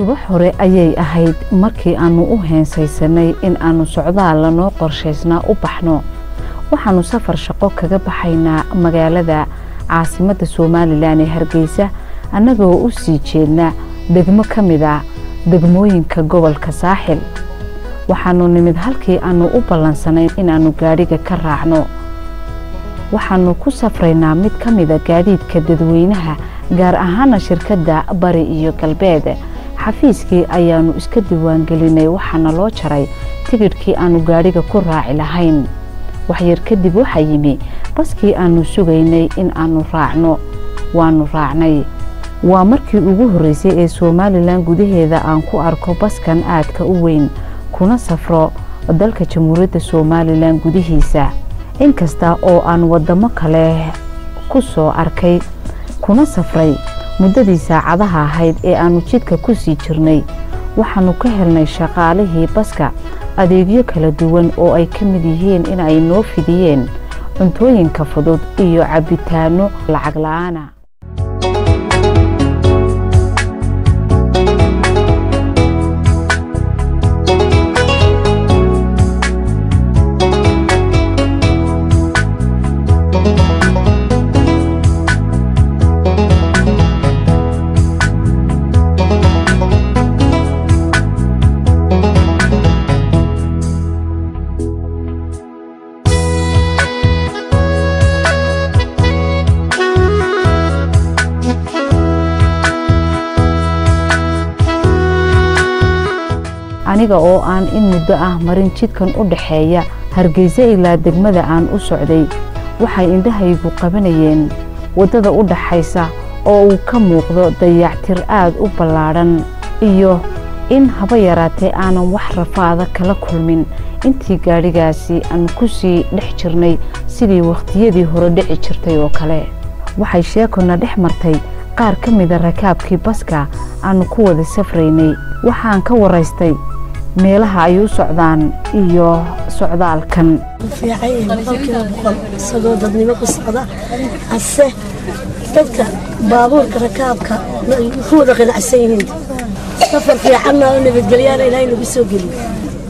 subax hore ayay ahayd markii aannu u heensaysanay in aannu socdaal lanoo qorshaysnaa u baxno waxaannu safar shaqo kaga baxaynaa magaalada caasimadda somalilan ee hargeysa annagoo u sii jeedna degmo ka mid a degmooyinka gobolka saaxil waxaannu nimid halkii aannu u ballansanayn inaannu gaadhiga ka raacno waxaannu ku safraynaa mid ka mida gaadiidka dadweynaha gaar ahaana shirkadda bari iyo galbeed xafiiskii ayaannu iska diiwaangelinay waxaana loo jaray tigidhkii aannu gaadhiga ku raaci lahayn waxyar kadib waxaa yimi baskii aannu sugaynay in aannu raacno waannu raacnay waa markii ugu horreysay ee somalilan gudaheeda aan ku arko baskan aadka u weyn kuna safro dalka jamhuuriyadda somalilan gudihiisa inkasta oo aan waddamo kale ku soo arkay kuna safray muddadii saacadaha ahayd ee aannu jidka ku sii jirnay waxaannu ka helnay shaqaalihii baska adeegyo kala duwan oo ay ka mid yihiin in ay noo fidiyeen cuntooyinka fudud iyo cabbitaanno lacag la'aana aniga oo aan in muddo ah marin jidkan u dhaxeeya hargeysa ilaa degmada aan u socday waxay indhahaygu qabanayeen waddada u dhaxaysa oo uu ka muuqdo dayactir aad u ballaadhan iyo in haba yaraatee aanan wax rafaada kala kulmin intii gaadhigaasi aan ku sii dhex jirnay sidii wakhtiyadii hore dhici jirtay oo kale waxay sheekona dhex martay qaar ka mida rakaabkii baska aannu ku wada safraynay waxaan ka waraystay meelaha ay u socdaan iyo socdaalkan fiican boqolkiiba boqol isagoo dadnimo ku socda hase dadka baabuurka rakaabka ku wada qanacsan yihiin safar fiicanna oo nabadgelyaana ilaahay nagu soo geliyo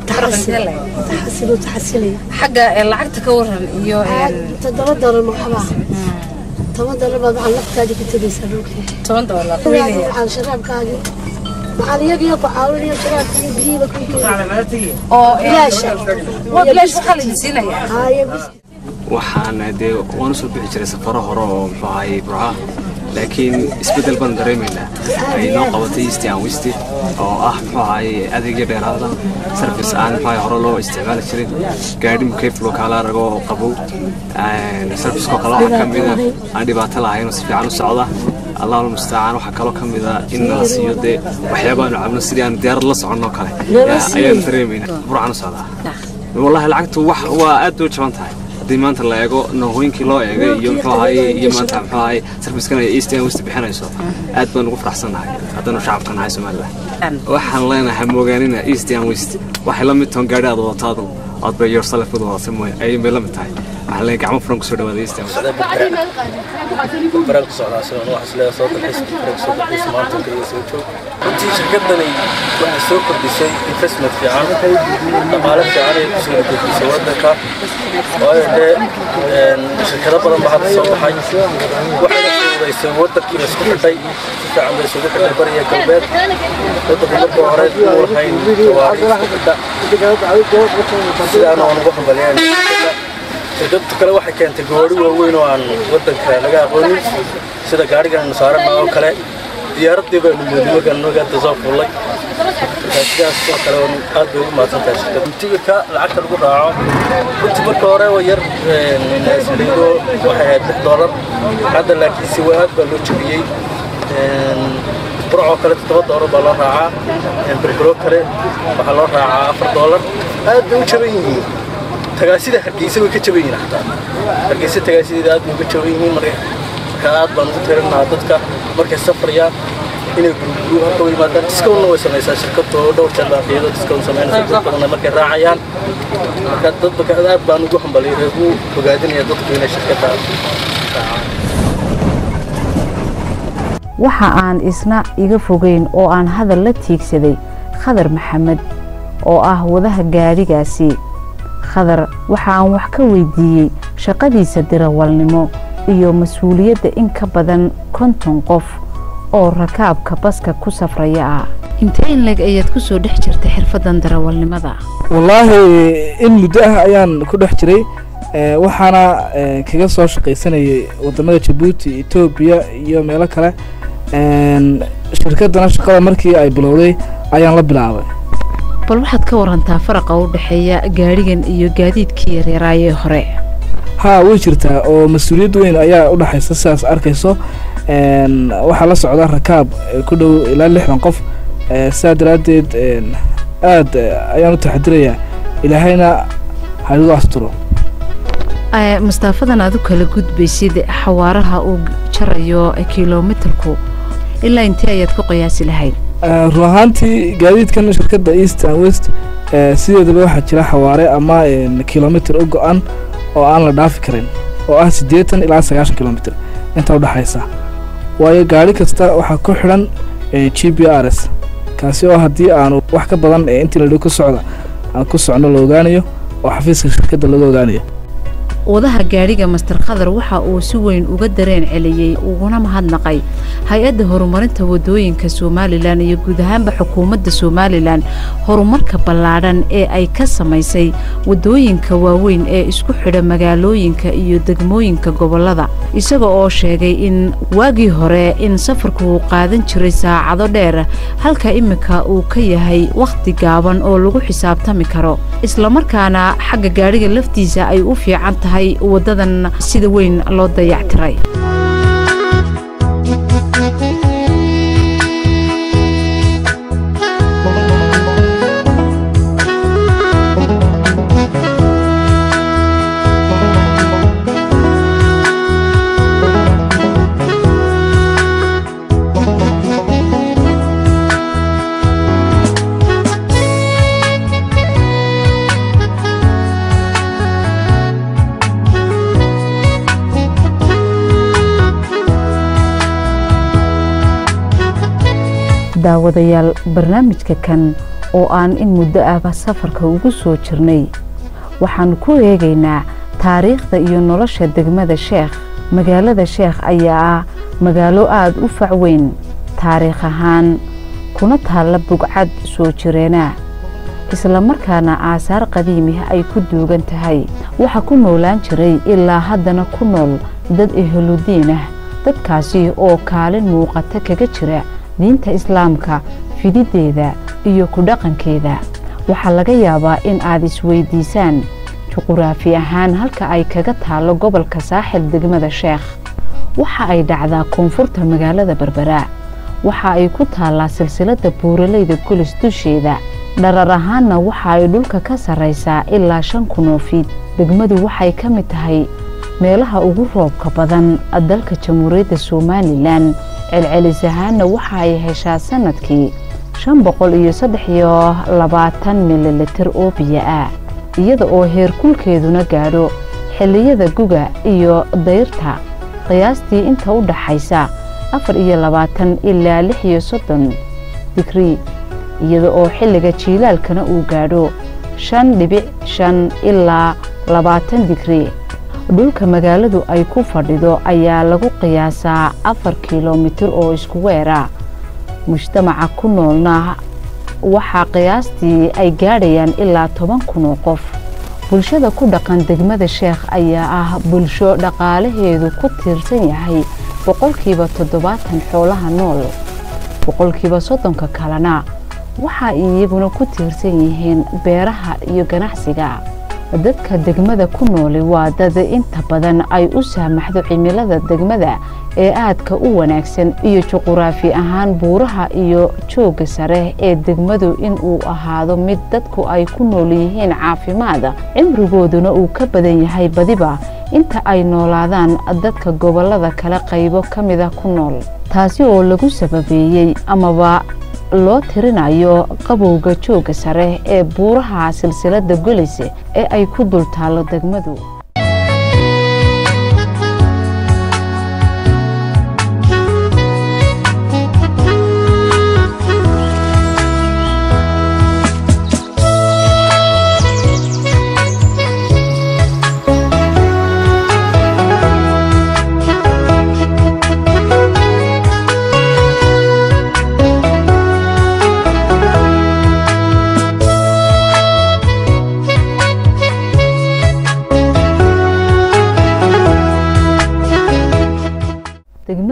taxasilu taxasilaya xagga lacagta ka waran iyo toddoba doolar maxaba toban doolar baad waxaan laftaadii ku tegaysaa dhulkii toban doolar waxaan sharaabkaagii maxaan iyagiyo ku caawinayo sharaabkii biyihiiba ku oo bilaasha waa bilaash waxaa la idin siinaya haaye bis waxaan dee waan usoo bixi jiray safaro hore oo muxuu ahaayey burca laakiin isbeddel baan dareemaynaa ay noo qabatay east and west oo ah muxuu ahaayey adeegyo dheeraada service aan muxuu ahaye hore loo isticmaali jirin gaadhi mukeyf loo kaala arago oo qabow servicekoo kale waxaa ka mida aan dhibaato lahayn oo si fiican u socda allahul mustacaan waxaa kaloo ka mida in nala siiyo dee waxyaaba aanu cabno sidii aanu diyaarad la soconno kale ayaan dareemaynaa burcaan u socdaa wallahi lacagtu wax waa aad u jaban tahay haddii maanta la eego nahooyinkii loo eegay iyo muxuu ahaye iyo maanta muxuu ahaye sarfiskan ay east and west bixinayso aad baan ugu faraxsannahay haddanu shacabka nahay somaliland waxaan leenahay moogaanina east and west waxay la mid tahan gaadhi aad wadato adu aad bay yourself wada wadata mooye ayay bay la mid tahay waxaan leenahay gacmo furan kusoo dhawaada east and west baraalku socdaa sidoo wax isleeya soo dalxiis baraalku soo dalxiis maanta kaliya soo joog runtii shirkadani waxay soo kordhisay investment fiican dhaqaale fiican ay kusoo kordhisay waddanka waayo dee shirkado badan baa hadda soo baxay waxayna fududaysay waddankii la isku xidhay si fiican bay isugu xidhay bariya galbeed waddanku marka hore uu lahayn gawaari isku xidha sidaana waan ugu hambaliyeen shirkadda kale waxay keentay gawaari waaweyn oo aan waddanka laga aqoonin sida gaarigan saarana oo kale diyaaraddii baanu moodin markaan magaada soo fuulay sidaas oo kale aad bay ugu mahadsan tahay shirkadda tigirka lacagta lagu raaco runtii marka hore waa yar saliido waxay ahayd lix doolar hadda laakiin si aad baa loo jebiyey burcoo kale toddoba doolar baa loo raacaa berbero kale waxaa loo raacaa afar doolar aad bay u jaban yihiin tagaasida hargeysa way ka jaban yihiin xataa hargeysa tagaasideeda aad bay uga jaban yihiin marka aad baan ugu tirinahaa dadka markay safrayaan inay guruguru halka u yimaadaan discountna way samaysaa shirkadda oo dhowr jeer baa qiimo discount samaynaysa dad badanna markay raacayaan marka dad aad baan ugu hambaliyay ugu bogaadinaya dadku inay shirkadda raacaan waxa aan isna iga fogeyn oo aan hadal la tiigsaday khadar maxamed oo ah wadaha gaadhigaasi khadar waxa aan wax ka weydiiyey shaqadiisa dirawalnimo iyo mas-uuliyadda in ka badan konton qof oo rakaabka baska ku safraya ah intee in leg ayaad ku soo dhex jirtay xirfadan darawalnimada wallaahi in muddo ah ayaan ku dhex jiray ee, waxaana ee, kaga soo shaqaysanayay wadamada jabuuti etoobiya iyo meelo kale een, shirkadana shaqada markii ay bilowday ayaan la bilaabay bal waxaad ka warantaa faraqa u dhexeeya gaadhigan iyo gaadiidkii yaryaraayee hore haa way jirtaa oo mas-uuliyad weyn ayaa u dhexaysa sidaas arkayso een, waxaa la socda rakaab ee, ku dhow ilaa lixdan qof ee, sidaa daraaddeed een, aad eh, ayaan u taxadirayaa ilaahayna ha igu asturo Ee, mustaafadan aad u kala gudbaysid xawaaraha uu jarayo kilomitarku ilaa intee ayaad ku qiyaasi lahayd Eh, run ahaantii gaadiidkan shirkadda east and west eh, sideedaba waxaa jira xawaare ama een, kilomitir u go-an oo aan la dhaafi karin oo ah siddeetan ilaa sagaashan kilomitir inta u dhexaysa waayo gaadhi kasta waxaa ku xidhan eh, g p r s kaasi oo haddii aanu wax ka badan ee intii la dhow ku socda aan ku socno la ogaanayo oo xafiiska shirkadda laga ogaanayo wadaha gaadhiga master khadar waxa uu si weyn uga dareen celiyey uguna mahadnaqay hay-adda horumarinta wadooyinka somalilan iyo guud ahaanba xukuumadda somalilan horumarka ballaadhan ee ay ka samaysay wadooyinka waaweyn ee isku xidha magaalooyinka iyo degmooyinka gobolada isaga oo sheegay in waagii hore in safarku uu qaadan jiray saacado dheer halka iminka uu ka yahay wakhti gaaban oo lagu xisaabtami karo islamarkaana xagga gaadhiga laftiisa ay u fiican tahay wadadan sida weyn loo dayactiray daawadayaal barnaamijka kan oo aan in muddo ahba safarka ugu soo jirnay waxaannu ku eegaynaa taariikhda iyo nolosha degmada sheekh magaalada sheekh ayaa ah magaalo aada u fac weyn taariikh ahaan kuna taalla bugcad soo jireenaa islamarkaana aasaar qadiimih ay ku duugan tahay waxa ku noolaan jiray ilaa haddana ku nool dad eheludiin ah dadkaasi oo kaalin muuqata kaga jira diinta islaamka fidideeda iyo ku dhaqankeeda waxaa laga yaabaa in aad isweydiisaan juquraafi ahaan halka ay kaga taallo gobolka saaxil degmada sheekh waxa ay dhacdaa koonfurta magaalada berbera waxa ay ku taallaa silsiladda buuraleyda gulis dusheeda dharar ahaanna waxa ay dhulka ka sarraysaa ilaa shan kunoo fiid degmadu waxay ka mid tahay meelaha ugu roobka badan dalka jamhuuriyadda somalilan celcelis ahaanna waxa ay heshaa sanadkii shan boqol iyo saddex iyo labaatan mililitir oo biyo ah iyada oo heerkulkeeduna gaadho xilliyada guga iyo dayrta qiyaastii inta u dhaxaysa afar iyo labaatan ilaa lix iyo soddon digrii iyada oo xilliga jiilaalkana uu gaadho shan dhibic shan ilaa labaatan digrii dhulka magaaladu ay ku fadhido ayaa lagu qiyaasaa afar kilomitir oo isku weera mujtamaca ku noolna waxaa qiyaastii ay gaadhayaan ilaa toban kun oo qof bulshada ku dhaqan degmada sheekh ayaa ah bulsho dhaqaalaheedu ku tiirsan yahay boqolkiiba toddobaatan xoolaha nool boqolkiiba soddonka kalena waxa iyaguna ku tiirsan yihiin beeraha iyo ganacsiga dadka degmada ku nooli waa dad inta badan ay u saamaxdo cimilada degmada ee aadka u wanaagsan iyo juquraafi ahaan buuraha iyo joogga sare ee degmadu inuu ahaado mid dadku ay ku nool yihiin caafimaad cimrigooduna uu ka badan yahay badiba inta ay noolaadaan dadka gobollada kale qaybo ka mida ku nool taasi oo lagu sababeeyey amaba loo tirinayo qabowga joogga sare ee buuraha silsiladda golis ee ay ku dul taallo degmadu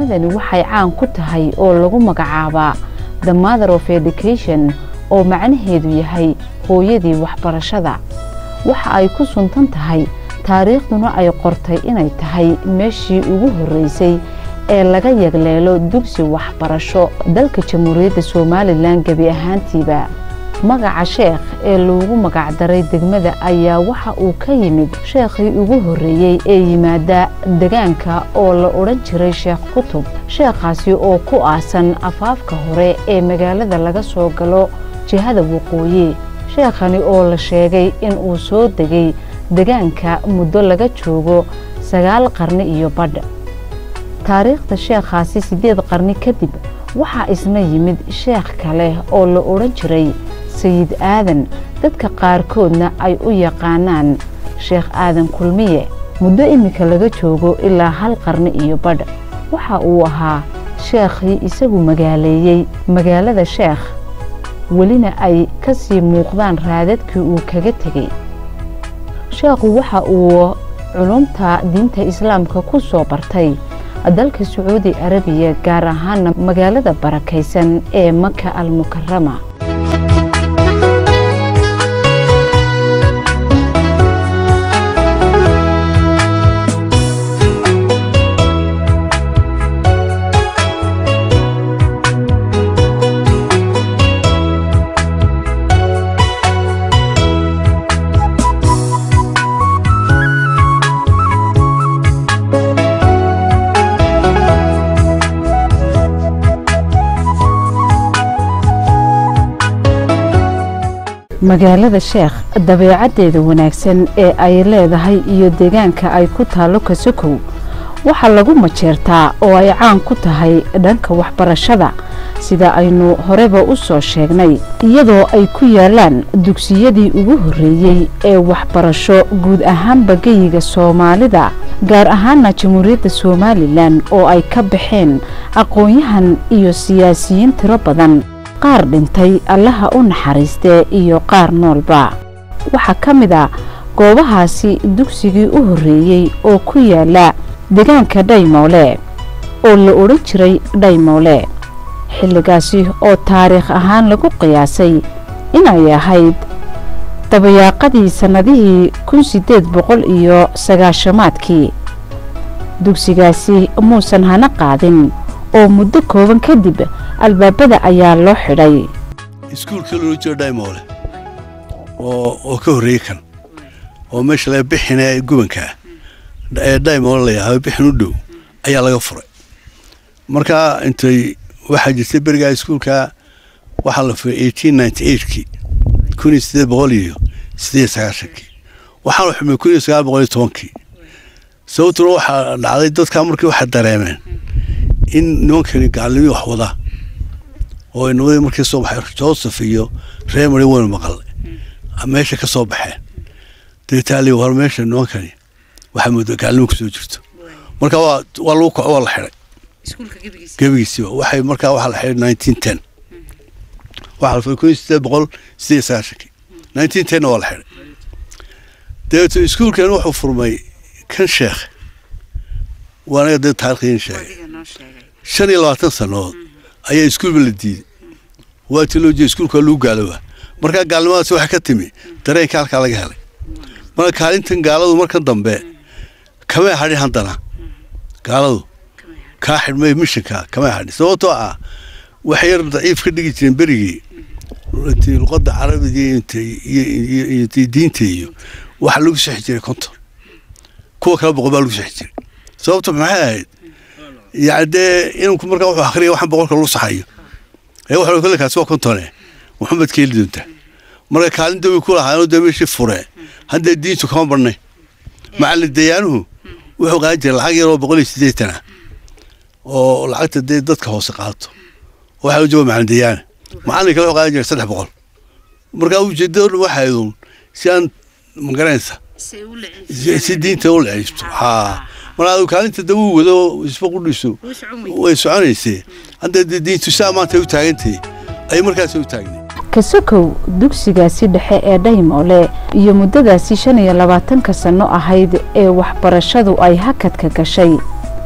magaaladani waxay caan ku tahay oo lagu magacaabaa the mother of education oo macnaheedu yahay hooyadii waxbarashada waxa ay ku suntan tahay taariikhduna ay qortay inay tahay meeshii ugu horreysay ee laga yagleelo dugsi waxbarasho dalka jamhuuriyadda somalilan gebi ahaantiiba magaca sheekh ee loogu magacdaray degmada ayaa waxa uu ka yimid sheekhii ugu horreeyey ee yimaada degaanka oo la odhan jiray sheekh kutub sheekhaasi oo ku aasan afaafka hore ee magaalada laga soo galo jihada waqooyi sheekhani oo la sheegay in uu soo degay degaanka muddo laga joogo sagaal qarni iyo badh taariikhda sheekhaasi siddeed qarni kadib waxaa isna yimid sheekh kale oo la odhan jiray sayid aadan dadka qaarkoodna ay u yaqaanaan sheekh aadan kulmiye muddo iminka laga joogo ilaa hal qarni iyo badh waxa uu ahaa sheekhii isagu magaaleeyey magaalada sheekh welina ay ka sii muuqdaan raadadkii uu kaga tegey sheekhu waxa uu culumta diinta islaamka ku soo bartay dalka sacuudi arabiya gaar ahaana magaalada barakaysan ee maka almukarama magaalada sheekh dabeecaddeeda wanaagsan ee ay leedahay iyo deegaanka ay ku taallo kasokow waxaa lagu majeertaa oo ay caan ku tahay dhanka waxbarashada sida aynu horeba u soo sheegnay iyadoo ay ku yaalaan dugsiyadii ugu horreeyey ee waxbarasho guud ahaanba geyiga soomaalida gaar ahaana jamhuuriyadda somalilan oo ay ka baxeen aqoon-yahan iyo siyaasiyiin tiro badan qaar dhintay allaha u naxariistee iyo qaar noolba waxaa ka mid a goobahaasi dugsigii u horreeyey oo ku yaala degaanka dhaymoole oo la odhan jiray dhaymoole xilligaasi oo taariikh ahaan lagu qiyaasay inay ahayd dabayaaqadii sannadihii kun siddeed boqol iyo sagaashamaadkii dugsigaasi muusan hana qaadin oo muddo kooban kadib albaabada ayaa loo xidhay iskuulka loola jiro dhaymoole oo ka horreeyey kan oo meesha laga bixina gubankaa ee dhaymoole layahaa bixin u dhow ayaa laga furay markaa intay waxaa jirtay berigaa iskuulka waxaa la furay eighteen ninety eightkii kun iyo siddeed boqol iyo siddeed sagaashankii waxaa la xumay kun iyo sagaal boqol iyo tobankii sababtuna waxaa dhacday dadkaa markii waxay dareemeen in nimankani gaalnimii wax wada oo inamadi markii soo baxay joseph iyo reemary waynu maqal meesha ka soo baxeen deetaali war meesha nimankani waxaa moodaa gaalnimo kusoo jirto marka waa waa lagu kaco waa la xidhay gebigiisiba waxay markaa waxaa la xidhay nineteen ten waxaa la furay kun iyo siddeed boqol siddeed sagaashankii nineteen tenna waa la xidhay dabeeto iskuulkan wuxuu furmay kan sheekh waa anaga dee taarikhdiin sheegay shan iyo labaatan sannadood ayaa iskuulba la diiday waatii loo jeeda iskuulka lagu gaalooba markaa gaalnimadaasi waxay ka timi dareenka halkaa laga helay marka kaalintan gaaladu markan dambe kamay hadhin haddana gaaladu kaa xidhmay mishanka kamay hadhin sababtoo ah waxay yar daciif ka dhigi jireen berigii luqadda carabiga iyo diinta iyo waxaa lagu sixi jiray konton kuwa kale boqol baa lagu sixi jiray sababto maxay ahayd yani dee inanku markaa wuxuu akhriya waxaan boqolka lagu saxayo ee waxa kolle kaasi waa kontone maxamed ka heli doontaa marka kaalin dawi ku lahaa dee meeshii fure haddee diintu kama badhnay macallin dayaanuhu wuxuu qaadan jiray lacag yar oo boqol iyo siddeetan ah oo lacagta dee dadka hoose qaato waxaa u jooga macallin dayaana macallin kale wuxuu qaadan jiray saddex boqol markaa ujeedada dhan waxay aydun si aan magaranaysa si diinta u lecisto haa markaa kaalinta da uu wado isba qudhiisu way soconaysee hadda dee diintu saa maanta u taagantay ay markaas u taagnay kasokow dugsigaasi dhexe ee dhaymoole iyo muddadaasi shan iyo labaatanka sanno ahayd ee waxbarashadu ay hakadka gashay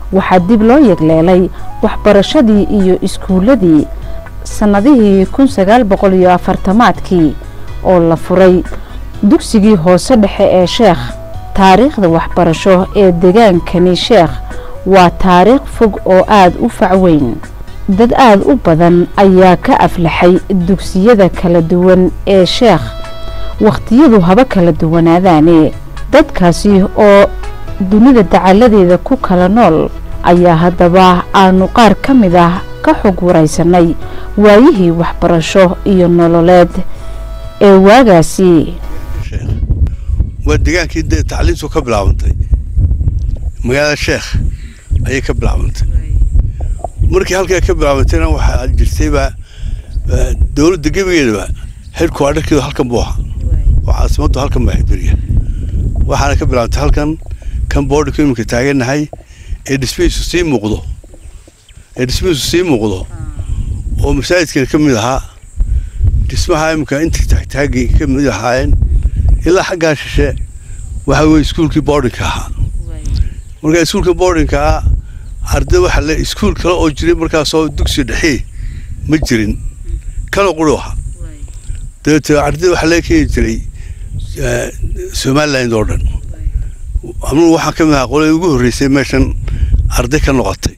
waxaa dib loo yegleelay waxbarashadii iyo iskuuladii sannadihii kun sagaal boqol iyo afartamaadkii oo la furay dugsigii hoose dhexe ee sheekh taariikhda waxbarasho ee degaankani sheekh waa taariikh fog oo aada u facweyn dad aada u badan ayaa ka aflaxay dugsiyada kala duwan ee sheekh wakhtiyadu haba kala duwanaadaane dadkaasi oo dunida dacaladeeda ku kala nool ayaa haddaba aanu qaar ka mid ah ka xog waraysanay waayihii waxbarasho iyo nololeed ee waagaasi waa degaankii dee tacliintu ka bilaabantay magaalada sheekh ayay ka bilaabantay markii halkaa ka bilaabantayna waxaa jirtayba dowladda gebigeedaba xilku adharkeedu halkan buu ahaa oo caasimaddu halkan baa ahayd beriga waxaana ka bilaabantay halkan kan boodhika iminka taagannahay ee dhismihiisu sii muuqdo ee dhismihiisu sii muuqdo oo masaajidkan ka mid ahaa dhismaha iminka intii taagtaagay ka mid ahaayeen ilaa xaggaa shishe waxa weye iskuulkii boardinka ahaa markaa iskuulka boardinka ah arday waxa le iskuul kale oo jiray markaasoo dugsi dhexii ma jirin kanoo quri ahaa dabeete arday waxaa laga keeni jiray somaliland oo dhan anugu waxaan ka mid ahaa qoladii ugu horreysay meeshan arday ka noqotay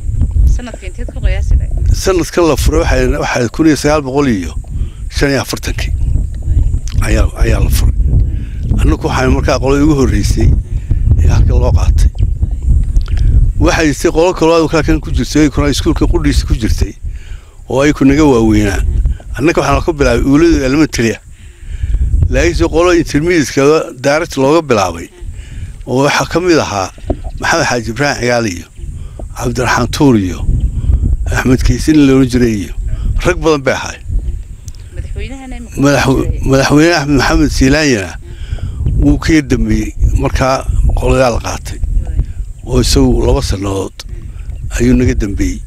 sanadkan la furay waxaa kun iyo sagaal boqol iyo shan iyo afartankii ayaa ayaa la furay annagu waxaan markaa qoladii ugu horreysay ee halka loo qaatay waxaa jirtay qolo kaloo halkan ku jirtay kuna iskuulka qudhiisa ku jirtay oo ay ku naga waaweynaa annaga waxaan ka bilaabay uuladu elementaria laakiinse qolo intermediatekada direct looga bilaabay oo waxaa ka mid ahaa maxamed xaaji ibraahim cigaal iyo cabdiraxmaan tuur iyo axmed kaysin loola jiray iyo rag badan bay ahay madaxweyne axmed maxamed siilaanyana wuu ka yardambeeyey markaa qoladaa la qaatay oo isagu laba sannadood ayuu naga dambeeyey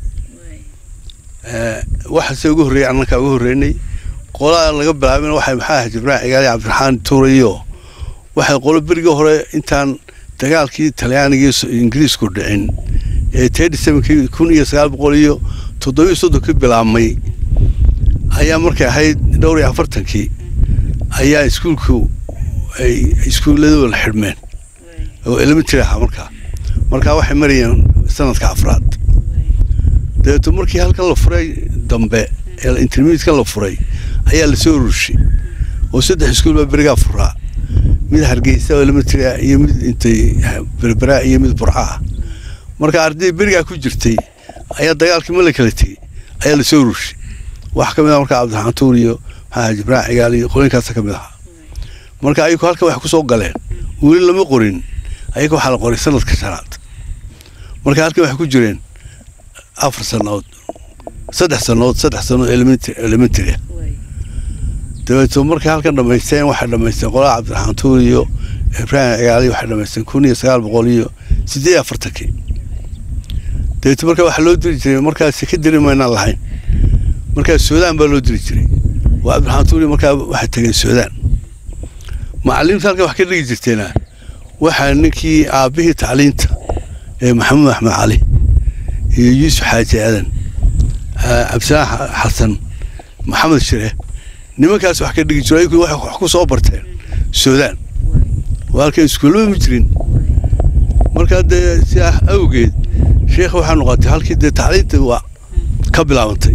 waxaase ugu horreeyey annankaa ugu horreynay qolaa laga bilaabin waxay maxaa ahayd ibraahim cigaal iyo cabdiraxmaan tuure iyo waxay qolo berigii hore intaan dagaalkii talyaanigii ingiriisku dhicin ee tedi sevenkii kun iyo sagaal boqol iyo toddobiyo soddonkii bilaabmay ayaa markay ahayd dhowr iyo afartankii ayaa iskuulku ay iskuulladooda xidhmeen oo elementary ahaa markaa markaa waxay marayeen sanadka afraad dabeeto markii halkan la furay dambe ee intermediatka la furay ayaa lasoo urushay oo saddex iskuul baa berigaa furaa mid hargeysa oo elementary ah iyo mid intay berberaa iyo mid burca ah marka arday berigaa ku jirtay ayaa dagaalkii ma la kala tegey ayaa lasoo urushay wax ka mid ah markaa cabdiraxmaan tuur iyo maxaa jibraac cigaal iyo qolinkaasa ka mid ahaa marka ayagu halkan waxay kusoo galeen weli lama qorin ayaga waxaa la qoray sanadka shanaad marka halkan waxay ku jireen afar sannadood saddex sannadood saddex sannadood elementary ah dabeeto markay halkan dhammaysteen waxay dhammaysteen qolaha cabdiraxmaan tuur iyo ibraahim cigaali waxay dhammaysteen kun iyo sagaal boqol iyo siddeed iyo afartankii dabeeto marka waxaa loo diri jiray markaas ka diri maynaan lahayn markaas suudaan baa loo diri jiray waa cabdiraxmaan tuur iyo markaa waxay tageen suudaan macalimiinta halkan wax ka dhigi jirteena waxaa ninkii aabbihii tacliinta ee maxamuud axmed cali iyo yuusuf xaaji aadan cabdisalaan xasan maxamed shire nimankaas wax ka dhigi jiro ayagu waxay wax ku soo barteen suudaan waa halkan iskuullaba ma jirin markaa dee sidaa awgeed sheekh waxaa noqotay halkii dee tacliinta waa ka bilaabantay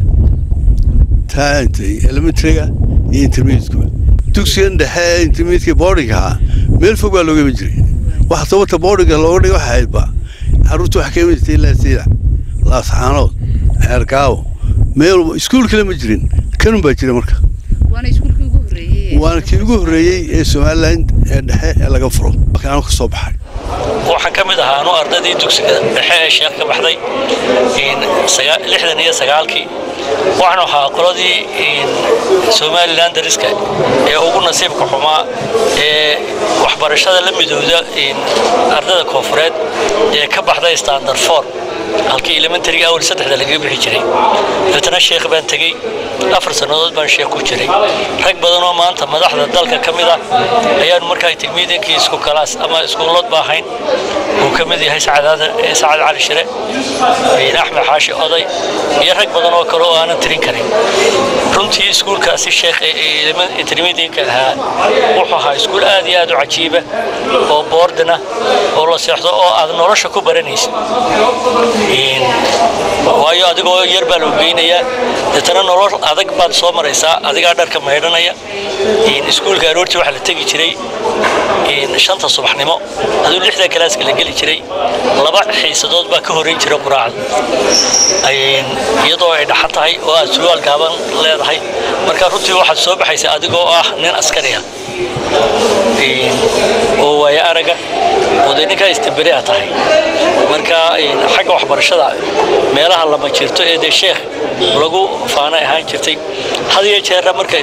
taa intay elementaryga iyo intermediatekuba dugsigan dhexe intermediatka boardinga ahaa meel fog baa looga iman jiray waxa sababta boardinga looga dhigay waxa ahayd ba carruurta waxa ka iman jirtay ilaa siida laasxaanood ceergaawo meel iskuul kale ma jirin kanun baa jira marka waana kii ugu horreeyey ee somaliland ee dhexe ee laga furo markaanu ka soo baxay waxaan ka mid ahaa anu ardaydii dugsiga dhexe ee sheekh ka baxday lixdan iyo sagaalkii waxaanu ahaa qoladii somalilan dariska ee ugu nasiibka xumaa ee waxbarashada la midowda ardayda koonfureed ee ka baxday standard for halkii elementariga awal saddexda lagaga bixi jiray dabeetana sheekh baan tegey afar sannadood baan sheekh ku jiray rag badan oo maanta madaxda dalka ka mid ah ayaanu markaa tilmiidinkii isku kalaas ama iskuulood ba ahayn uu ka mid yahay sacad cali shire axmed xaashi oday iyo rag badan oo kale oo aanan tirin karin runtii iskuulkaasi sheekh tilmiidinka ahaa wuxuu ahaa iskuul aad iyo aad u cajiiba oo boordina oo la seexdo oo aad nolosha ku baranaysid waayo adigoo yar baa lagu geynayaa deetana nolol adag baad soo maraysaa adigaa dharka maydhanaya iskuulka aroortii waxaa la tegi jiray shanta subaxnimo aduu lixda kalaaska la geli jiray laba xiisadood baa ka horreyn jira quraacda iyadoo ay dhaxan tahay oo aad surwaal gaaban leedahay marka runtii waxaad soo baxaysa adigoo ah nin askari ah oo waaya araga oo dee ninkaa istamberi a tahay marka xagga waxbarashada meelaha lama jirto ee dee sheekh lagu faanay ahaan jirtay had iyo jeera marka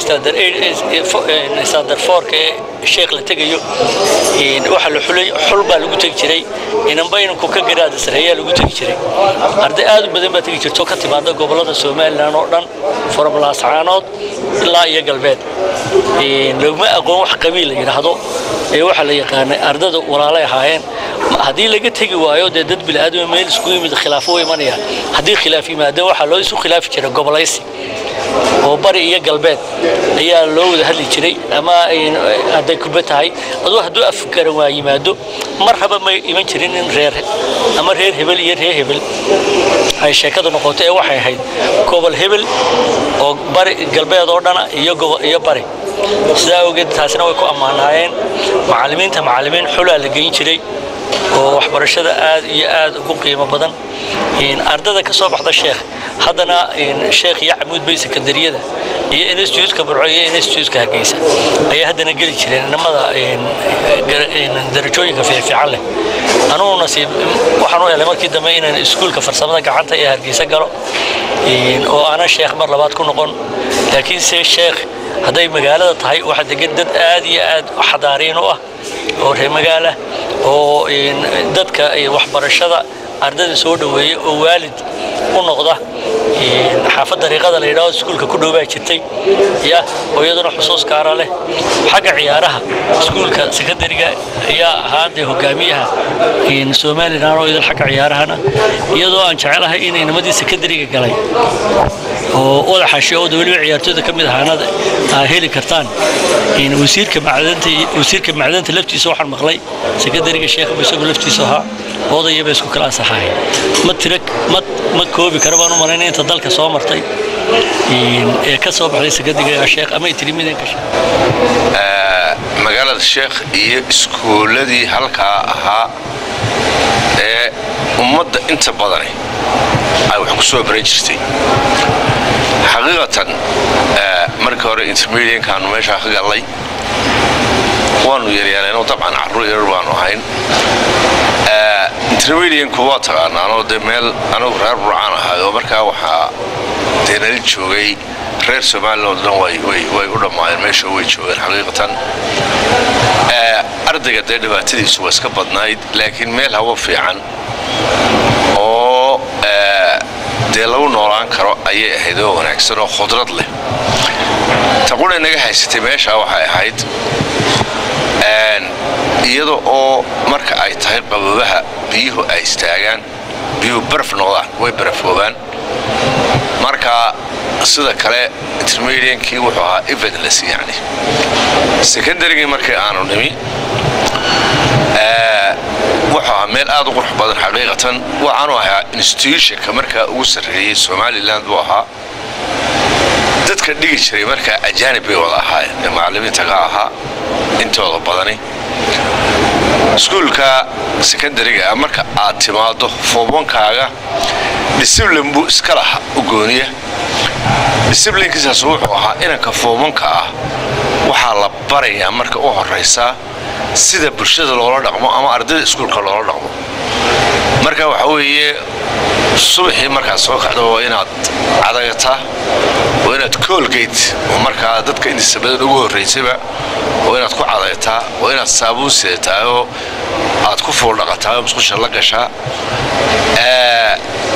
standard foorka ee sheekh la tegayo waxa la xulay xul baa lagu tegi jiray inanba inanku ka garaada sareeyaa lagu tegi jiray arday aad u badan baa tegi jirto ka timaada gobollada somalilan oo dhan foromlaascaanood ilaa iyo galbeed laguma aqoon wax qabiil la yidhaahdo ee waxaa la yaqaanay ardada walaalay ahaayeen haddii laga tegi waayo dee dad bilaaadama meel isku yimid khilaafo u imanaya haddii khilaaf yimaado waxaa loo isu khilaafi jiray gobolaysi oo bari iyo galbeed ayaa loo wada hadli jiray ama hadday kuba tahay aduu hadduu afgaran waa yimaado mar haba may iman jirin in reer ama reer hebel iyo reer hebel ay sheekada noqoto ee waxay ahayd gobol hebel oo bari galbeed oo dhana iyo iyo bari sidaa awgeed taasina way ku ammaanaayeen macallimiinta macallimiin xulaa la geyn jiray oo waxbarashada aad iyo aad ugu qiimo badan ardada ka soo baxda sheekh haddana sheekh iyo camuud bay sekandariyada iyo instituutka burco iyo instituutka hargeysa ayaa haddana geli jireen inamada darajooyinka fiifiican leh anugu nasiib waxaan u helay markii dambe inaan iskuulka farsamada gacanta ee hargeysa galo oo aanan sheekh mar labaad ku noqon laakiinse sheekh hadday magaalada tahay waxaa degan dad aad iyo aad xadaariin u ah oo reer magaala oo dadka waxbarashada ardada soo dhoweeya oo waalid u noqda xaafad dariiqada la yidhahdo iskuulka ku dhow baa jirtay ya oo iyaduna xusuus gaara leh xagga ciyaaraha iskuulka sekondariga ayaa ahaa dee hogaamiyaha somalilan oo idil xagga ciyaarahana iyadoo aan jecelahay inay nimadii sekondariga galay oo wadaxashi oo weliba ciyaartooyda ka mid ahaanada aa heli kartaan wasiirka macdanta wasiirka macdanta laftiisa waxaan maqlay sekondariga sheekha isagu laftiisa ahaa odaya bay isku kala ansaxahay ma tira ma ma koobi kara baan u malaynaya inta dalka soo martay ee ka soo baxday sekondariga sheekh ama itirimidanka sheekh magaalada sheekh iyo iskuuladii halkaa ahaa ee ummadda inta badani ay wax ku soo baran jirtay xaqiiqatan markii hore intermediankaanu meeshaa ka gallay waanu yaryaaleenoo dabcan carruur yarar baanu ahayn intermedianku waa taqaanaanoo dee meel anagu reer burcaan ahay oo markaa waxaa dee nala joogay reer somalilan oo dhan way u dhammaayeen meesha way joogeen xaqiiqatan ardayga dee dhibaatadiisu waa iska badnayd laakiin meel hawo fiican oo dee lagu noolaan karo ayay ahayd oo wanaagsan oo khudrad leh taquna naga haysatay meeshaa waxay ahayd iyada oo marka ay tahay qabobaha biyuhu ay istaagaan biyuhu baraf noqdaan way barafoobaan marka sida kale intermediankii wuxuu ahaa evidless yani secondarygii markii aanu nimi wuxuu ahaa meel aad u qurux badan xaqiiqatan waxaanu ahaa institutionka markaa ugu sarreeyey somaliland buu ahaa dadka dhigi jiray markaa ajaanib bay wada ahaayeen ee macallimiinta ka ahaa intooda badani iskuulka sekondariga marka aad timaado foobankaaga disiblinn buu iska laha u gooniya disiblinkiisaas wuxuu ahaa inanka foobanka ah waxaa la barayaa marka u horaysaa sida bulshada loola dhaqmo ama ardayda iskuulka loola dhaqmo marka waxa weeye subaxii markaad soo kacdo waa inaad cadagataa waa inaad koolgate oo markaa dadka intiisa badan ugu horraysayba waa inaad ku cadaytaa waa inaad saabuun sidataa oo aad ku fuuldhaqataa oo musqusha la gashaa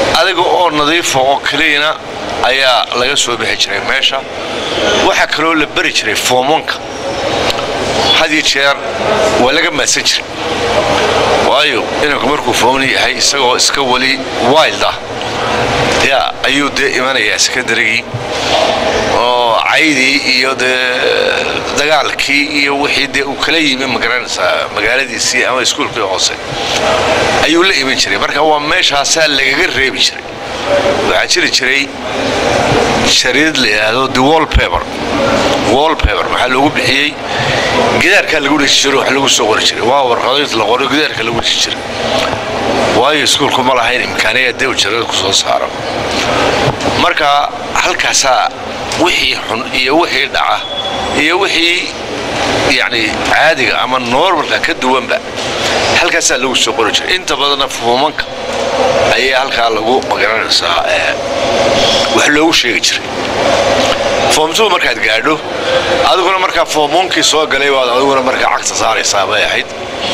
adiga oo nadiifa oo keliyana ayaa laga soo bixi jiray meesha waxaa kaloo la bari jiray foomanka had iyo jeer waa laga maadsan jiray waayo inanku markuu fooman yahay isagoo iska weli wild ah yaa ayuu dee imanayaa sekondarigii oo caydii iyo dee dagaalkii iyo wixii dee uu kala yimi magaranaysaa magaaladiisii ama iskuulkii hoose ayuu la iman jiray marka waa meeshaasaa lagaga reebi jiray waxaa jiri jiray shariid la yidhaahdo the wallpaper wallpaper maxaa loogu bixiyey gidaarkaa lagu dhisi jiray wax lagu soo qori jiray waa warqadoyd la qoro gidaarka lagu dhisi jiray waayo iskuulku ma lahayn imkaaniya dee ujarada ku soo saaro marka halkaasaa wixii xun iyo wixii dhaca iyo wixii yacni caadiga ama normalka ka duwanba halkaasaa lagu soo qori jiray inta badanna fuumanka ayaa halkaa lagu magaranaysaa wax loogu sheegi jiray foomtuu markaad gaadho adiguna markaa foomuunkii soo galay baad adiguna markaa cagta saaraysaa bay ahayd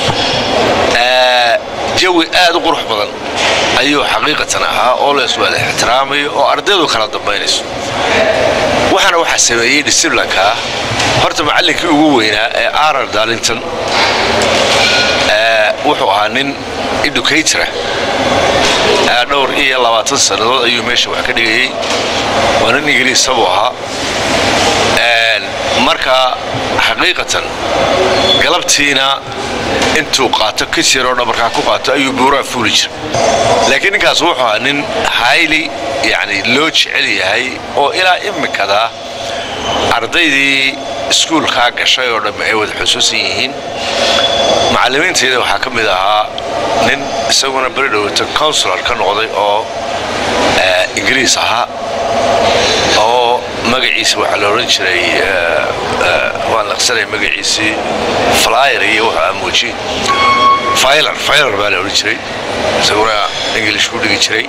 jawi aad u qurux badan ayuu xaqiiqatan ahaa oo la iswada ixtiraamayo oo ardaydu kala dambaynayso waxaana waxaa sameeyey disiblankaa horta macallinkii ugu weynaa ee arar darlington wuxuu ahaa nin educatora dhowr iyo labaatan sannadood ayuu meesha wax ka dhigayey waa nin ingiriisa buu ahaa marka xaqiiqatan galabtiina intuu qaato kasiroo dhabarkaa ku qaato ayuu buuraa fuuli jira laakiin ninkaas wuxuu ahaa nin hayli yani loo jecel yahay oo ilaa imikadaa ardaydii iskuulkaa gashay oo dhamme ay wada xusuusan yihiin macallimiintayda waxaa ka mid ahaa nin isaguna beri dhowata consular ka noqday oo ingiriis ahaa oo magaciisa waxaa la odhan jiray waan laqsanay magaciisii flyer iyo wuxuu amuuji filer filer baa la odhan jiray isaguna english ku dhigi jiray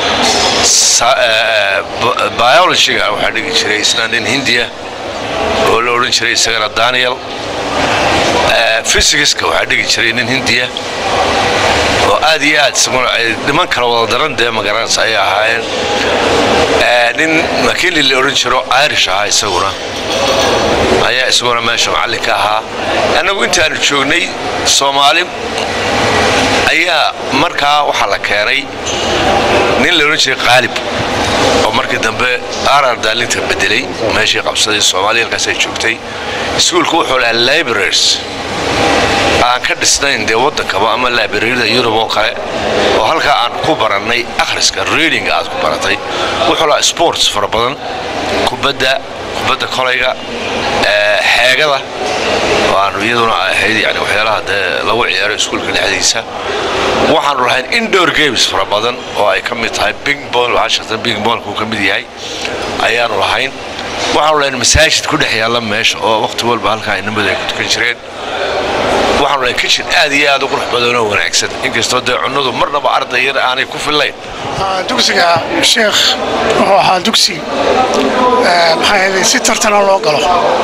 biologyga waxaa dhigi jiray isna nin hindiya oo la odhan jiray isagana daniel physicska waxaa dhigi jiray nin hindiya oo aad iyo aad isaguna ay niman kala wada daran dee magaranaysa ayay ahaayeen nin makili la odhan jiro irish ahaa isaguna ayaa isaguna meesha macallinka ahaa annagu intaanu joognay soomaali ayaa markaa waxaa la keenay nin la odhan jiray qaalib oo markii dambe arar daalinta bedelay meeshii qabsaday soomaaliya halkaas ay joogtay iskuulku wuxuu lahaa libraries aan ka dhisnayn dee waddankaba ama librariyada yurub oo kale oo halkaa aan ku barannay akhriska reading aad ku baratay wuxuu lahaa sports fara badan kubadda kubadda kolayga xeegada oo aanu iyaduna ahayd yani waxyaalaha dee lagu ciyaaro iskuulka dhexdiisa waxaanu lahayn indoor games fara badan oo ay ka mid tahay bingball washington bingballku ka mid yahay ayaanu lahayn waxaanu lahayn masaajid ku dhex yaalla meesha oo waqti walba halkaa inamadu ay ku tukan jireen waxaanu lahayn kitchen aad iyo aad u qurux badan oo wanaagsan inkastoo dee cunnadu marnaba arday yar aanay ku fillayn dugsiga sheekh wuxuu ahaa dugsi maxaa yeelay si tartana loo galo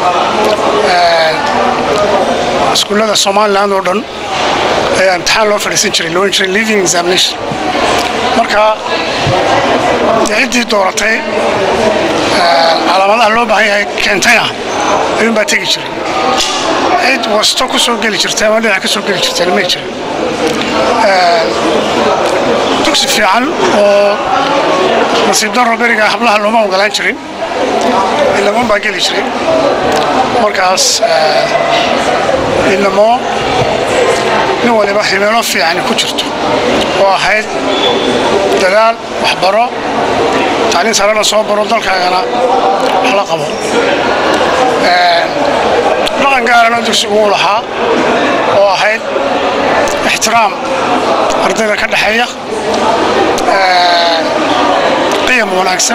iskuullada somaliland oo dhan ayaa imtixaan loo fadhiisan jiray loo jiray living examination marka ciddii dooratay calaamadaha loo baahan yahay keentayna ayuun baa tegi jiray cid wasto ku soo geli jirtay ama dhinac ka soo geli jirtayna may jirin dugsi fiican oo nasiib darro beriga hablaha looma ogolaan jirin ilamoon baa geli jiray markaas ilamo nin waliba himeelo fiicani ku jirto oo ahayd dadaal waxbaro tacliin sarena soo baro dalkaagana wax la qabo dhaqan gaarana dugsigu uu lahaa oo ahayd ixtiraam ardayda ka dhexeeya qiyam wanaagsan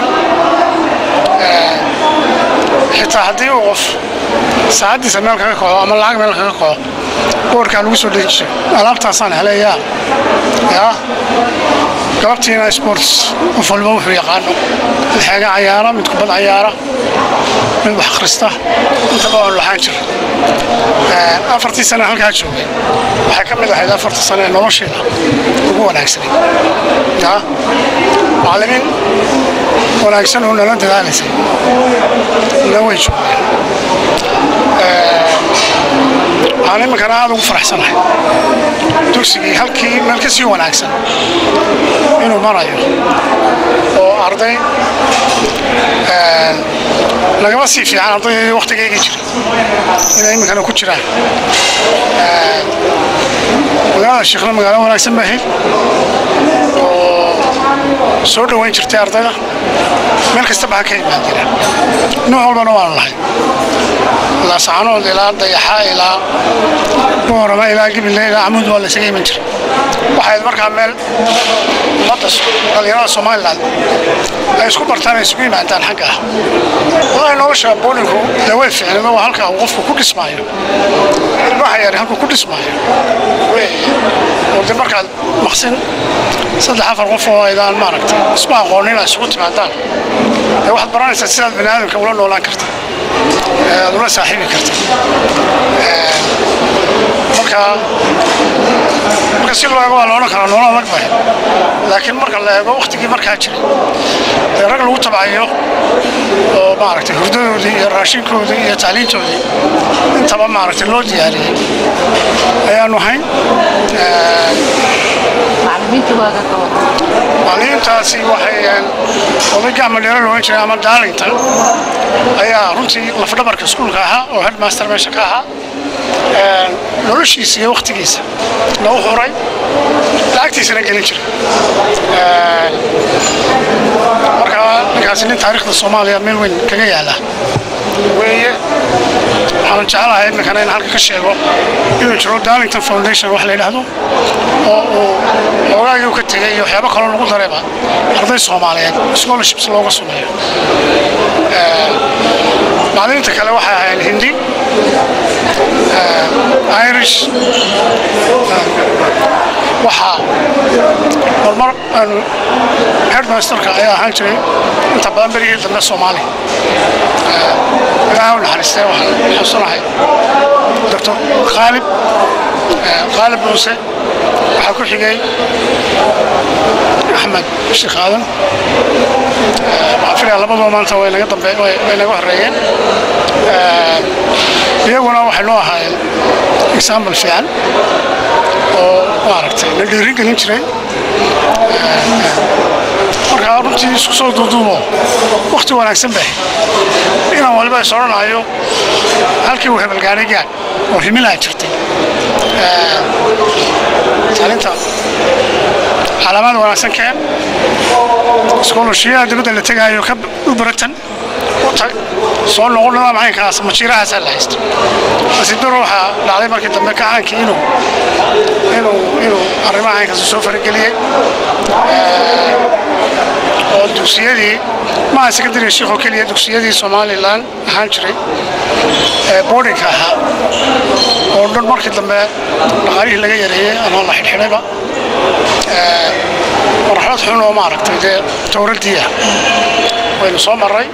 xitaa haddii uu qof saacaddiisa meel kaga koco ama lacag meel kaga koco boorkaa lagu soo dheji jiray alaabtaasaan helay yaa yaa galabtiina sports qof walba wuxuu yaqaano mid xeega cayaara mid kubad cayaara mid wax akhrista intaba waanu lahaan jira afartii sane halkaa joogay waxay ka mid ahayd afartii sane ee nolosheeda ugu wanaagsanay yaa macallimiin wanaagsan oo nala dadaalaysay na way joogeen waxaan iminkana aada ugu faraxsanahay dugsigii halkii meel ka sii wanaagsan inuu marayo oo arday nagama sii fiican ardaydii waktigaygii jira inay iminkana ku jiraan magaalada sheekhna magaalo wanaagsan baa ahayd oo soo dhoweyn jirtay ardayda meel kasta baa ka imaan jira nooc walbana waanu lahay ilaa saxanood ilaa dayaxa ilaa boorama ilaa gibile ilaa camuud waa laysaga iman jira waxayd markaa meel ummadda dhalinyarada somaliland ay isku bartaan ay isugu yimaadaan xagga ah walahi nolosha boolinku dee way fiicnado waa halka uu qofku ku dhismaayo ilmaha yari halkuu ku dhismaayo oo de markaad maqsin saddex afar qof oo aydaan maaragtay isma aqoonin ay isugu timaadaan dee waxaad baranaysaa sidaad bani aadamka ula noolaan karta aad ula saaxiibi karta marka marka si loo eego waa la odhan karaa nolol adag bay laakiin marka la eego waktigii markaa jiray dee rag lagu tabcayo oo maaragtay hurdadoodii iyo raashinkoodii iyo tacliintoodii intaba maaragtay loo diyaariyey ayaanu hayn macallimiintaasi waxay oday gacma dheero loogan jiray ama darlington ayaa runtii lafdhabarka iskuulka ahaa oo headmaster meesha ka ahaa noloshiisa iyo waktigiisa lagu huray lacagtiisana gelin jira marka ninkaasi nin taariikhda soomaaliya meel weyn kaga yaala weeye waxaan jecelahay iminkana in halka ka sheego inuu jiro darlington foundation wax la yidhaahdo oo uu xoogaagii u ka tegay iyo waxyaabo kaloo lagu dareeba arday soomaaliyeed scholarships looga sameeyo macallimiinta kale waxay ahayn hindi irish waxaa horumar aanu headmasterka ayaa ahaan jiray inta badan berigii dambe soomaali ilaaha u naxariistay waxaan xusunahay doctor khaalib khaalib muuse waxaa ku xigay axmed sheekh aadan waxaan filaya labadoo maanta way naga dambe way naga horeeyeen iyaguna waxay noo ahaayeen example fiican oo maaragtay la dhiirin gelin jiray markaa runtii isku soo duuduubo wakti wanaagsan bay inaan waliba is odhanayo halkii uu hebelgaanay gaad oo himilaa jirtay taalinta calaamaad wanaagsan keen iskoolashiyaha dibadda la tegaayo ka u baratan u tag soo noqon nidaam caynkaas majiirahaasaa la haysta asidaro waxaa dhacday markii dambe kacaankii inuu inuu inuu arrimaha caynkaas soo farageliyey oo dugsiyadii maaha secondary sheekh oo keliya dugsiyadii somalilan ahaan jiray ee boardingka ahaa oo dhan markii dambe dhaqaalihii laga yareeyey ama la xidhxidhayba marxalad xun oo maaragtay dee towradii ah waynu soo marray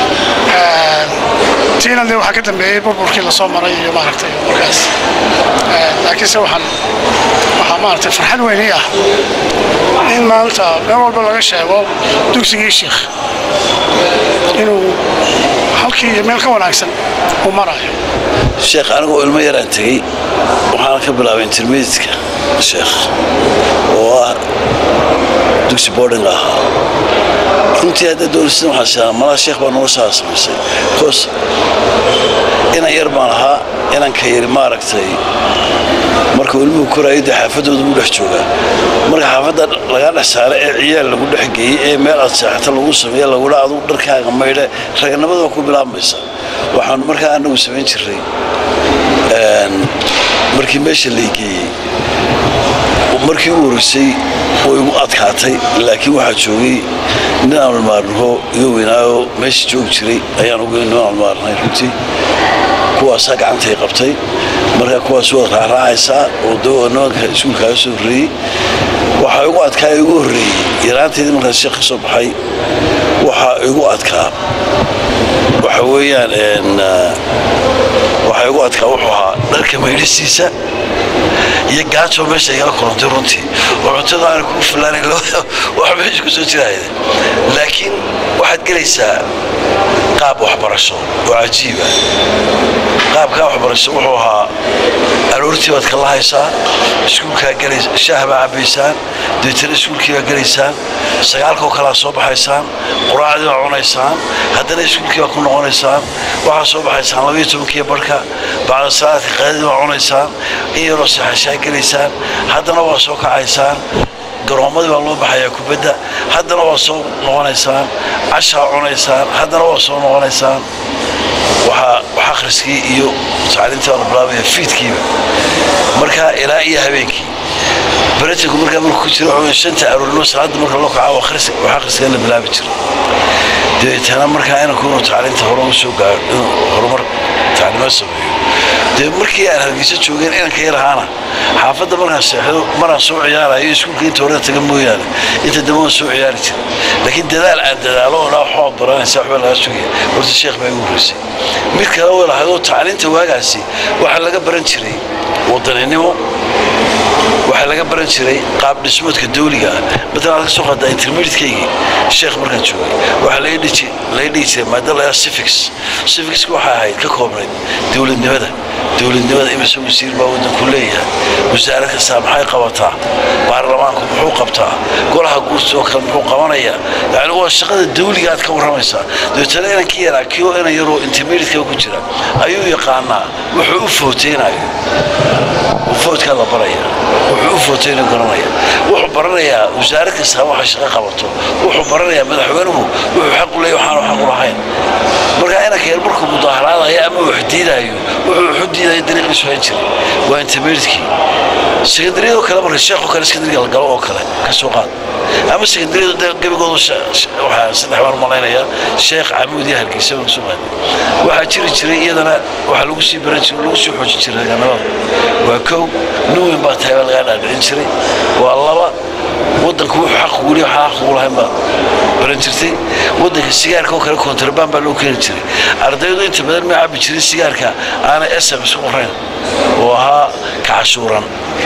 tiina dee waxaa ka dambeeyey burburkii lasoo maray iyo maaragtay markaas laakiinse waxaan waxaa maaragtay farxad weyni ah in maanta meel walba laga sheego dugsigii sheikh inuu halkii iyo meel ka wanaagsan uu marayo sheekh anigoo ilmo yaraan tegey waxaana ka bilaabay intermediatka sheekh oo ah dugsi boarding ahaa runtii hadda doonisan waxaa sheegaa malaa sheekh baa noloshaa samaysay bcause inan yar baan ahaa inanka yari maaragtay markuu ilmuhu koraayo dee xaafadooda buu dhex joogaa marka xaafadda lagaa dhex saara ee ciyaal lagu dhex geeyey ee meel aad seexata lagu sameeye lagudha adugu dharkaaga maydhe raganimada waa ku bilaabmaysa waxaanu markaa anagu samayn jiray markii meesha laygeeyey markii u horeysay way igu adkaatay laakiin waxaa joogay nin aan almaarnaho iga weynaayo meesha joogi jiray ayaan ugu nin almaarnay runtii kuwaasaa gacantay qabtay markaa kuwaas waad raaraacaysaa oo dawaa nimanka iskuulkaaga soo horreeyey waxaa igu adkaa igu horreeyey yaraanteedii markaan sheekh ka soo baxay waxaa igu adkaa waxa weeyaan waxaa igu adkaa wuxuu ahaa dharka maydhisiisa iyo gaajo meesha igala kulantay runtii oo cuntada aan kugu filaanayn wax meesha ku soo jirayda laakiin waxaad gelaysaa qaab waxbarasho oo cajiiba qaabkaa waxbarasho wuxuu ahaa aroortii baad kala haysaa iskuulkaa gelaysa shaah baa cabaysaan deetana iskuulkii baa gelaysaan sagaalkoo kalaa soo baxaysaan quraacdii baa cunaysaan haddana iskuulkii baa ku noqonaysaan waxaa soo baxaysaan labayo tobankiiyo barhka bacda salaadka qaadadii baa cunaysaan in yaroo saxashaa gelaysaan haddana waa soo kacaysaan garoommadii baa loo baxayaa kubadda haddana waa soo noqonaysaan cashaa cunaysaan haddana waa soo noqonaysaan waxaa wax akhriskii iyo tacliintii baa la bilaabaya fiidkiiba markaa ilaa iyo habeenkii baratanku markaa markuu ku jiro wuxuu shanta aroornimo salaada marka loo kaco wax akhriska la bilaabi jiray dabeetana markaa inanku inuu tacliinta hore u soo gaaro inuu horumar tacliimaad sameeyo dee markii aan hargeysa joogeen inanka yar ahaana xaafadda markaan seexdo maraan soo ciyaarayo iskuulka inta hore taga mooyaane inta dambe waan soo ciyaari jiray laakiin dadaal aan dadaalo oo dhaa waxbaa baranaysa waxbaa laga sugaya horta sheekh baa igu horreysay mid kale way lahayd oo tacliinta waagaasi waxaa laga baran jiray wadaninimo waxaa laga baran jiray qaab dhismoodka dawliga ah matalan aad ka soo qaadaa intermediatekeygii sheekh markaan joogay waxaa laga dhihi jiray maada la civics civicska waxaa ahayd ka koobnayd dowladnimada dowladnimada imise wasiir baa waddanku leeyahay wasaarad kastaa maxay qabataa baarlamaanku muxuu qabtaa golaha guurta oo kale muxuu qabanayaa yani waa shaqada dawliga aad ka warramaysaa dabeetana inankii yaraa kio inan yaroo intermediateka ku jira ayuu yaqaanaa wuxuu u footeynayo foodkaa la baraya wuxuu u footeyna garanaya wuxuu baranayaa wasaarad kastaa waxa shaqo qabato wuxuu baranayaa madaxweynuhu wuxuu xaq u leeyahy waxaanu xaq u lahayn markaa inanka yar markuu mudaaharaadayo ama wax diidaayo wuxuu waxu diidayo dariiqiisu hayn jiray waa intermediatekii sekandariyadoo kale marka sheekoo kale sekandariga la galo oo kale ka soo qaad ama sekandariyadu gebigoodu waxaa saddex baan malaynayaa sheekh camuud iyo hargeysa baan kusoo qaaday waxaa jiri jiray iyadana waxaa lagu sii baran jiray lagu sii xoojin jiray raganimada waa kow nin weyn baa tahay baa lagaa dhaadhicin jiray waa laba waddanku wuxuu xaq weli waxaa xaq ugu lahayn baa baran jirtay waddanka sigaarka oo kale kontrabaan baa loo keeni jiray ardaydu inta badan ma cabbi jirin sigaarka aanay sms ku qorayn oo ahaa ka cashuuran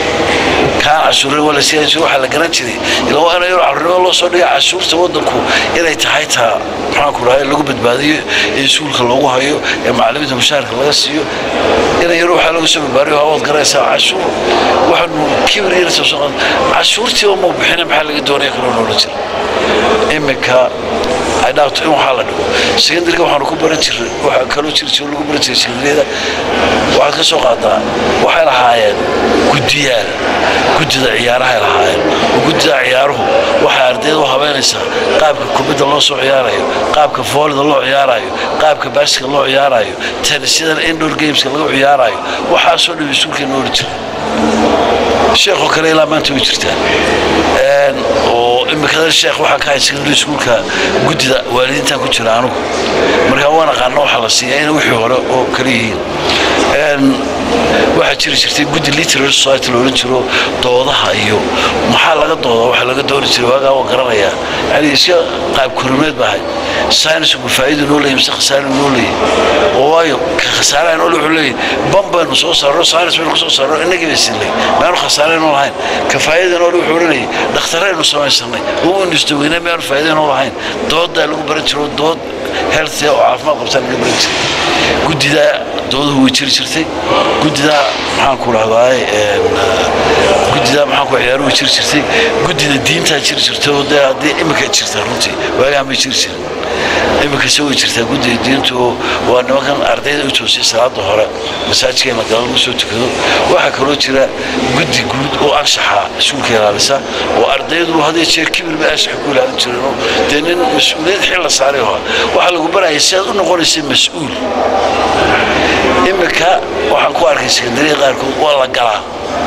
kaan cashuuran waa la siiyan jiray waxaa la garan jiray ilaa waa inay carruurnimo loo soo dhigay cashuurta waddanku inay tahay taa maxaan ku dhahay lagu badbaadiyo ee iskuulka loogu hayo ee macallimiinta mushaharka laga siiyo inay yaro waxaa lagu soo badbaadiyo hawaad garanaysaa cashuur waxaanu kibir yarta soo qaadan cashuurtii oo mau bixina maxaa laga doonaya kaloo noola jira iminka ay dhaafto in waxaa la dhigo sekandariga waxaanu ku baran jiray waxaa kaloo jiri jiro lagu baran jiray sekandariyada waxaad ka soo qaadaa waxay lahaayeen guddiyaal guddida ciyaarahay lahaayeen oo guddida ciyaaruhu waxay ardayda u habeynaysaa qaabka kubadda loo soo ciyaarayo qaabka foolida loo ciyaarayo qaabka baaska loo ciyaarayo tennisyadan indoor gameska lagu ciyaarayo waxaasoo dhan iskuulkeena ooli jiray sheekoo kale ilaa maanta way jirtaa oo imikada sheekh waxaan ka hay secondary schoolka guddida waalidiintan ku jira anugu markaa waan aqaano waxaa la siiyaa inay wixii hore oo kale yihiin waxaa jiri jirtay guddi literary society la odhan jiro doodaha iyo maxaa laga dooda waxa laga dooni jiray waagaa waa garanayaa yani iska qaab korimeed baa ahayd saynisku faa'iidu noo leeyahy mise khasaare noo leeyahy oo waayo ka khasaaraha noole wuxuu leeyahy ban baynu soo saarno saynis baynu kusoo saarno innagii bay sinlay maanu khasaare noo lahayn ka faa'iida noole wuxuu odhanayay dhakhtaraynu samaysanay uu industaweyne maanu faa'iida noo lahayn doodaa lagu baran jiro dood health oo caafimaad qabtaa laga baran jiray guddidaa dooduhu way jiri jirtay guddidaa maxaan ku dhahdaay guddidaa maxaan ku ciyaaruhu way jiri jirtay guddida diintaa jiri jirtay oo dee haddii imika jirtaa runtii waagaan bay jiri jirin iminkase way jirtaa guddida diintu oo waa nimankan ardayda u toosay salaada hore masaajidkeena gala lagu soo tukado waxaa kaloo jira guddi guud oo anshaxa iskuulka ilaalisa oo ardaydu hadii jeer kibir bay anshaxa ku ilaalin jireen oo dee nin mas-uuliyad xil la saaray oo waxaa lagu baraya si aad u noqonaysa mas-uul iminka waxaan ku arkay sekandariya qaarkood waa la galaa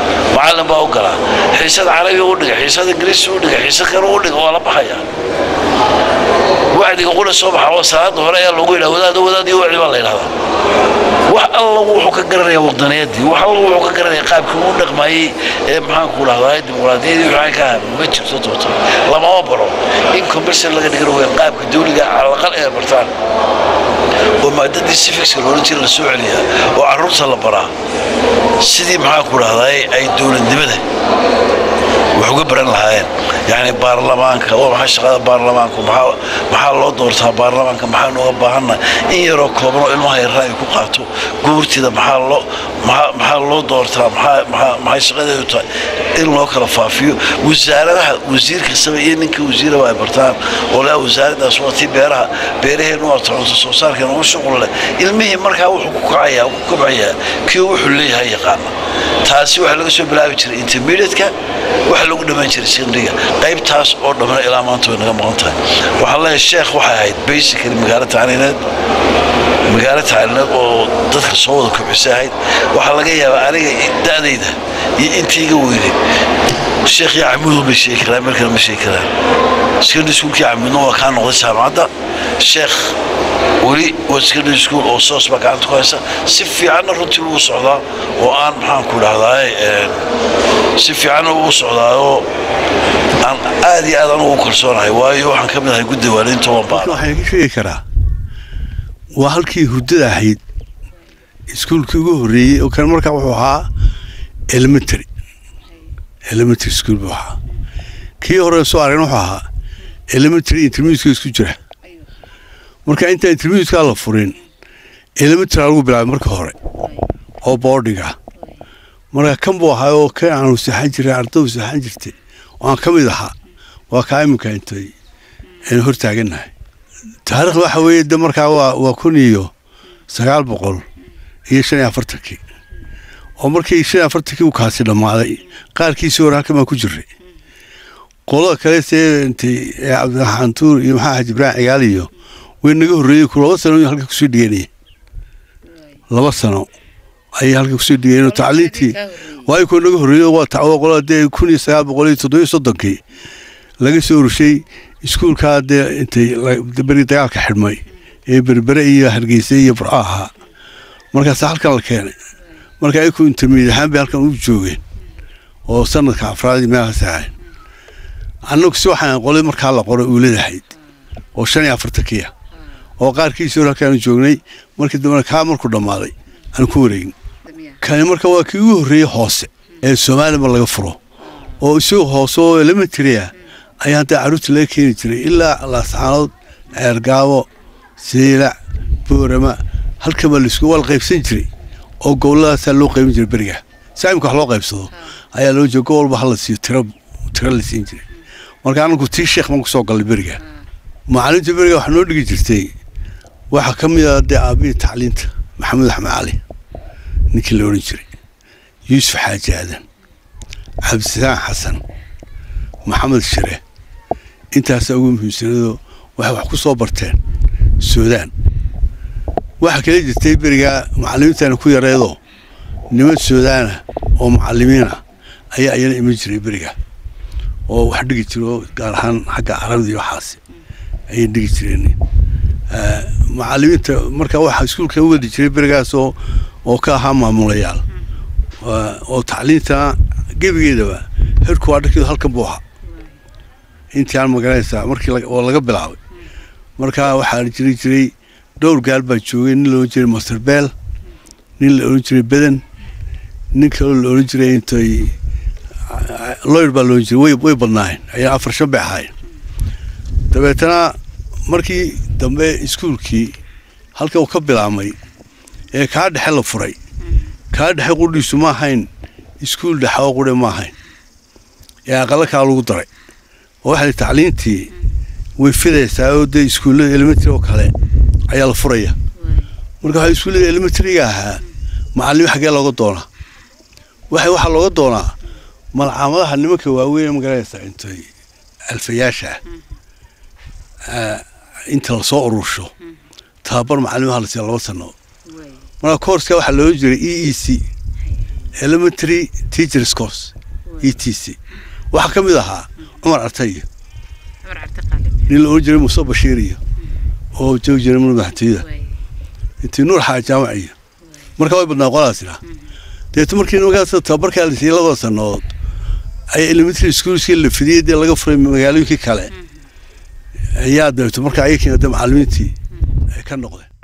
macallin baa u galaa xiisad carabi u dhiga xiisad ingiriisi u dhiga xiisad kale u dhiga waa la baxayaa wacdiga qura soo baxa oo salaada hore ayaa loogu yidhaha wadaad wadaad iyo wacdi baa la yidhahdaa wax alla wuxuu ka garanayaa waqdaniyadii wax alla wuxuu ka garanayaa qaabkii uu dhaqmayey ee maxaan ku dhahdaa dimuqraadiyadii waxaan ka ahaa ma jirto doonto lamama baro in commercial laga dhigan weyn qaabka dawliga calaqal ee bartaan oo maadadii cificska loola jira la soo celiyaa oo carruurta la baraa sidii maxaan ku dhahdaa ay dowladnimada wax uga baran lahaayeen yani baarlamaanka waa maxay shaqada baarlamaanku maxaa maxaa loo doortaa baarlamaanka maxaa nooga baahannahay in yaroo kooban oo ilmaha yarra ay ku qaato guurtida maxaa loo maxaa maxaa loo doortaa maxaa maxaa maxay shaqadeedu tahay in loo kala faafiyo wasaaradaha wasiir kastaba iyo ninka wasiiraba ay bartaan oo laa wasaaraddaas waa tii beeraha beeraheenu waa cunto soo saarkeena ugu shuqul leh ilmihii markaa wuxuu ku kacayaa ku kobcayaa kii wuxuu leeyahay yaqaana taasi waxaa laga soo bilaabi jiray intermediate-ka waxaa lagu dhammaan jiray secondary-ga qaybtaas oo dhamana ilaa maanta way naga maqan tahay waxaan leeyahay sheekh waxay ahayd basically magaalo tacliineed magaalo tacliineed oo dadka soo wada kobcisay ahayd waxaa laga yaabaa aniga da'dayda iyo intii iga weynay sheekh iyo camuud bay sheegi karaan meel kale ma sheegi karaan secondary schoolkii camuudna waa kaa noqday jaamacadda sheekh weli waa secondary school oo soos baa gacanta ku haysa si fiicanna runtii uu socdaa oo aan maxaan ku dhahdaa si fiicanna uu socdaa oo aan aad iyo aad anugu u kalsoonahay waayo waxaan ka mid ahay guddi waalidiinta waan baana waxaan ka sheegi karaa waa halkii hurdada ahayd iskuulkii ugu horreeyey oo kan markaa wuxuu ahaa elementary elementary school buu ahaa kii hore soo aragna wuxuu ahaa elementary intermediate isku jira marka intaan intermediate la furin elementary lagu bilaabay marka hore oo boardinga marka kan buu ahaa oo kan aanu saxan jiray ardadu saxan jirtay oo aan ka mid ahaa waa kaa iminka intay aynu hor taagannahay taariikhda waxa weeye de markaa waa waa kun iyo sagaal boqol iyo shan iyo afartankii oo markii shan iyo afartankii uu kaasi dhammaaday qaarkiisii hore halkan baan ku jiray qolada kale see intay cabdiraxmaan tuur iyo maxaa xaji ibraahim cigaal iyo way naga horreeyey ku laba sano halka kusoo dhiganaya laba sano ayay halka kusoo dhigayeen tacliintii waayo kuwa naga horreeyo waa tacwo qolada dee kun iyo sagaal boqol iyo toddobiyo soddonkii laga soo rushay iskuulkaa dee intay beri dagaalka xidhmay ee berbere iyo hargeysa iyo burco ahaa markaasa halkan la keenay marka ayaku intermediate ahaan bay halkan u joogeen oo sanadka afraadii meelahaas ahayn annagu si waxaan qolay markaa la qoray uuladahayd oo shan iyo afartankiya oo qaarkiisii hore halkaanu joognay markii dambena kaa markuu dhammaaday aan ku wareegin kani marka waa kii ugu horreeyey hoose ee soomaalima laga furo oo isagoo hoose oo elementary ah ayaa hadda carruurta laga keeni jiray ilaa laascaanood ceergaabo siilac boorama halkan baa laisku waa la qaybsan jiray oo gobolladaasaa loo qaybin jiray beriga saamika wax loo qaybsado ayaa loo jeeda gobolba hala siiyo tiro tiro la siin jiray marka anagu tii sheekh baan kusoo gallay beriga macallinta beriga waxaa noo dhigi jirtay waxaa ka mid ah dee aabihii tacliinta maxamed axmed cali ninkii la odhan jiray yuusuf xaaji aadan cabdisalaam xasan maxamed shire intaasaa ugu muhiimsanadoo waxay wax ku soo barteen suudaan waxaa kala jirtay berigaa macallimiintana ku yareedoo niman suudaana oo macallimiina ayaa ayana iman jiray beriga oo wax dhigi jiro gaar ahaan xagga carabida iyo waxaasi ayay dhigi jireen macallimiinta marka waxaa iskuulka u wadi jiray berigaas oo oo ka ahaa maamulayaal oo tacliinta gebigeedaba herku waa dharkeedu halkan buu ahaa intii aan magaranaysaa markii oo laga bilaabay marka waxaa jiri jiray dhowr gaal baa joogay nin la odhan jiray master beel nin la odhan jiray beden nin kaloo la odhan jiray intay lawyer baa la odhan jiray way way badnaayeen ayaa afar shan bay ahaayeen dabeetana markii dambe iskuulkii halka uu ka bilaabmay ee kaa dhexe la furay kaa dhexe qudhiisu ma ahayn iskuul dhexe oo qudhe ma ahayn ee aqala kaa lagu daray oo waxay tacliintii way fidaysaa oo dee iskuullada elementary oo kale ayaa la furaya marka waxaa iskuullada elementaryga ahaa macallimo xaggee looga doonaa waxay waxaa looga doonaa malcaamadaha nimanka waaweyn magaranaysaa intay alfayaasha ah inta lasoo urursho tababar macallimaha la siiya laba sano marka courska waxaa looga jiray e e c elementary teachers course e t c waxaa ka mid ahaa cumar artayo nin la oran jiray muuse bashiir iyo oo joogi jiray mul madaxtooyada intii nuur xaa jaamac iyo marka way badnaa qolaasina deeto markii nimankaas tababarkaa la siiyey labada sannadood ayaa elementary schoolskii la fidiyey dee laga furay magaalooyinkii kale ayaa dabeeto marka ayakina de macallimiintii ay ka noqdeen